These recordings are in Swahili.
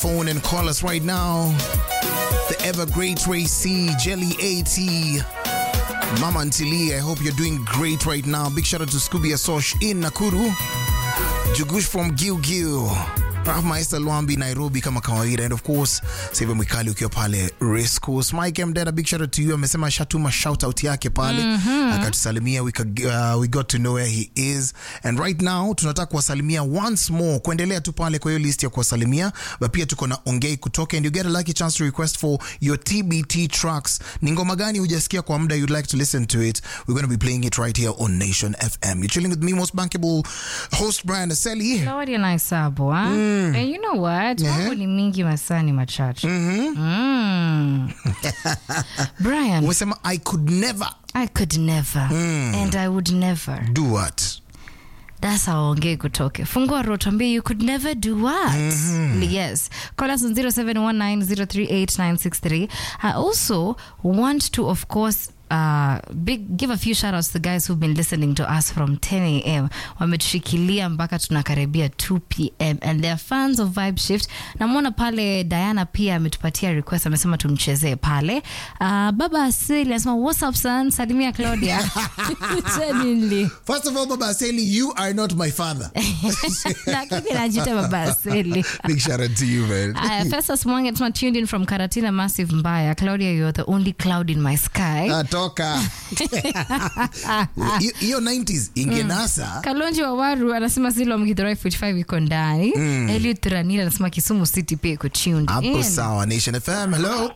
phone and call us right now. The ever great Ray C, Jelly AT, Mama Antili. I hope you're doing great right now. Big shout out to Scooby Asosh in Nakuru, Jugush from Gil Gil. Maester Lwambi Nairobi kama kawaida, and of course Save Mwikali ukiwa pale Race Course. Mike Mdada, big shout out to you. Amesema shatuma shout out yake pale akatusalimia, we, could, uh, we got to know where he is and right now tunataka kuwasalimia once more, kuendelea tu pale kwa hiyo list ya kuwasalimia, but pia tuko na ongei kutoka and you get a lucky chance to request for your TBT tracks. Ni ngoma gani hujasikia kwa muda you'd like to listen to it? We're going to be playing it right here on Nation FM. You're chilling with me, most bankable host Brian Aseli. Lawadi anahesabu ah? And you know what? Mambo ni mingi masaa ni machache. Mm. Brian, Umesema I could never I could never and I would never. do what? That's how ongee kutoke. Fungua roho tuambie you could never do what? Yes. Call us on 0719038963. I also want to of course uh, big give a few shout outs to the guys who've been listening to us from 10 a.m. Wametushikilia mpaka tunakaribia 2 p.m. and they're fans of Vibe Shift. Namwona pale Diana pia ametupatia request, amesema tumchezee pale. Uh, baba Asili anasema what's up son, salimia Claudia. Genuinely. First of all, Baba Aseli, you are not my father. lakini najita baba asili Big shout out to you, man. Aya, Festus Mwangi anasema tuned in from Karatina Massive Mbaya. Claudia, you're the only cloud in my sky. Ah, toka Hiyo- hiyo 90s ingenasa Kalonji wa Waru anasema Zilo Mgithurai 45 iko ndani. Eliud Ranira anasema Kisumu City pia iko tuned hapo in. sawa. Nation FM, hello.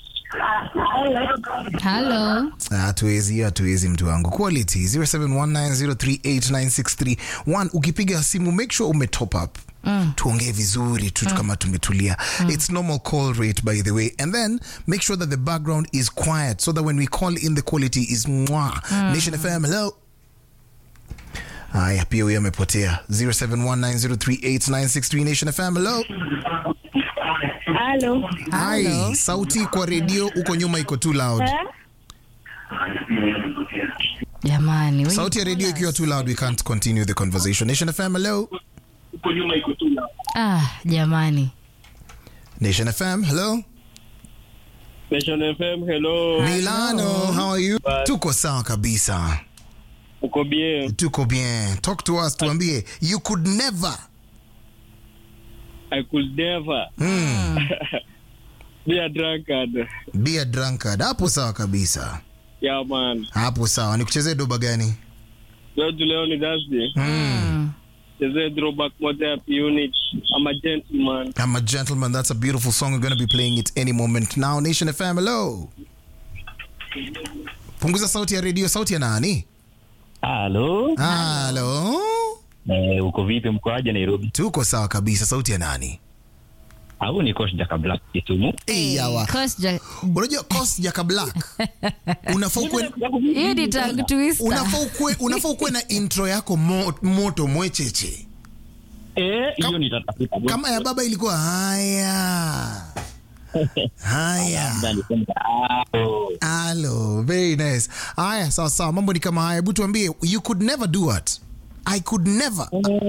Hello. hatuwezi hiyo hatuwezi mtu wangu quality 0719038963 ukipiga simu make sure ume top up tuongee vizuri tu kama tumetulia it's normal call rate by the way and then make sure that the background is quiet so that when we call in the quality is mwa nation fm hello haya pia huyo amepotea 0719038963 nation fm hello Halo. Hi, sauti kwa redio uko nyuma iko too loud Jamani. wengi sauti ya redio callers. ikiwa too loud we can't continue the conversation nation fm hello Ah, jamani. nation fm hello Nation FM, hello. milano how are you tuko sawa kabisa Uko bien? tuko bien talk to us tuambie you could never I could never mm, be a drunkard. be a drunkard hapo sawa kabisa Yeah, man. hapo sawa nikuchezee doba gani Leo tu leo ni Thursday. mm. Chezee throwback moja ya P-Unit. I'm a gentleman. I'm a gentleman that's a beautiful song we're going to be playing it any moment now nation fm hello punguza sauti ya redio sauti ya nani Halo, halo eh, uko vipi? Mkoaje Nairobi? tuko sawa kabisa sauti ya nani Au ni coach Jaka Black Kisumu? hey, yawa Coach Ja- unajua cos jaka black unafaa ukuwe hiyo ni tongue twister. unafaa ukuwe unafaa ukuwe na intro yako mo, moto mwecheche Eh, hiyo nitatafuta. kama ya baba ilikuwa haya haya Ndani kwamba, ah, oh. halo very nice haya sawa sawa mambo ni kama haya hebu tuambie you could never do what i could never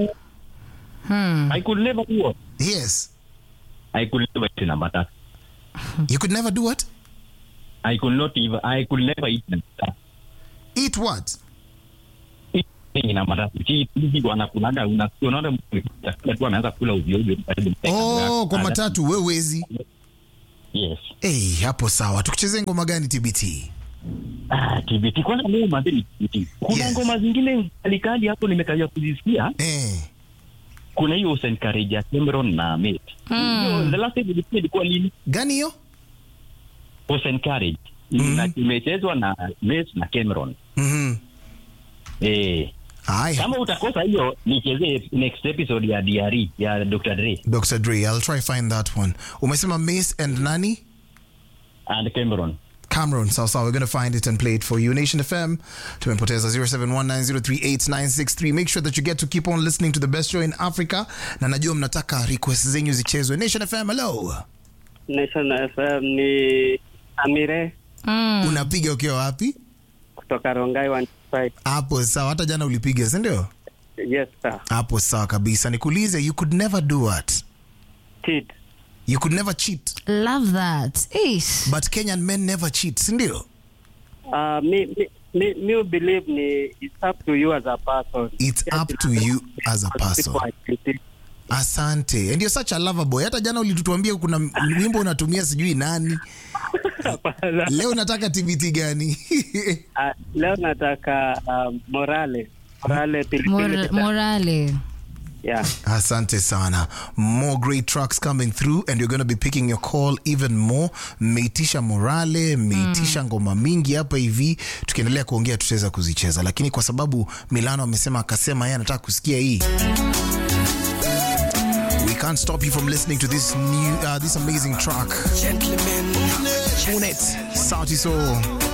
I could never do what? yes I could never eat namba tatu. you could never do what I could not even, I could never eat namba tatu. eat what Hii namba tatu. Hii hivi wanakulaga una- unaona mtu chakula tu anaanza kula ovyo ovyo karibu mteka. oh kwa Ana- matatu wewezi Yes. hey, hapo sawa tukuchezee ngoma gani tbt Ah, TBT kwanza leo mambo ni TBT. Kuna Yes. ngoma zingine kalikali hapo nimekaja kuzisikia. eh. Kuna hiyo St. Courage ya Cameron na Mate. Hiyo, The last time nilisikia ilikuwa lini? gani hiyo St. Courage. Na imechezwa na Mate na Cameron. Mhm. Eh, haya kama utakosa hiyo nichezee next episode ya DRE ya Dr. Dre dr dre i'll try find that one umesema mace and nani and Cameron. Cameron, sawa sawa, we're going to find it and play it for you. Nation FM, tumepoteza 0719038963. Make sure that you get to keep on listening to the best show in Africa. Na najua mnataka request zenyu zichezwe. Nation FM, hello. Nation FM ni Amire Mm. Unapiga ukiwa wapi? kutoka Rongai 125. Hapo sawa, hata jana ulipiga, si ndio? Yes, sir. Hapo sawa kabisa. Nikuulize, you could never do what? Cheat. You could never cheat, Love that. Ish. but Kenyan men never cheat, si ndio? Uh, me, me, me, me believe ni it's up to you as a person. It's up to you as a person. People are cheating. Asante. And you're such a lover boy. Hata jana ulituambia kuna wimbo unatumia sijui nani. Hapana. Leo unataka TBT gani? Ah, leo nataka um, morale morale pilipili Mor- morale. yeah. Asante sana. More great tracks coming through and you're going to be picking your call even more. Meitisha morale, meitisha ngoma mingi hapa hivi. Tukiendelea kuongea tutaweza kuzicheza. Lakini kwa sababu Milano amesema akasema yeye anataka kusikia hii. We can't stop you from listening to this new uh, this amazing track. Gentlemen, Unet, Sauti Sol.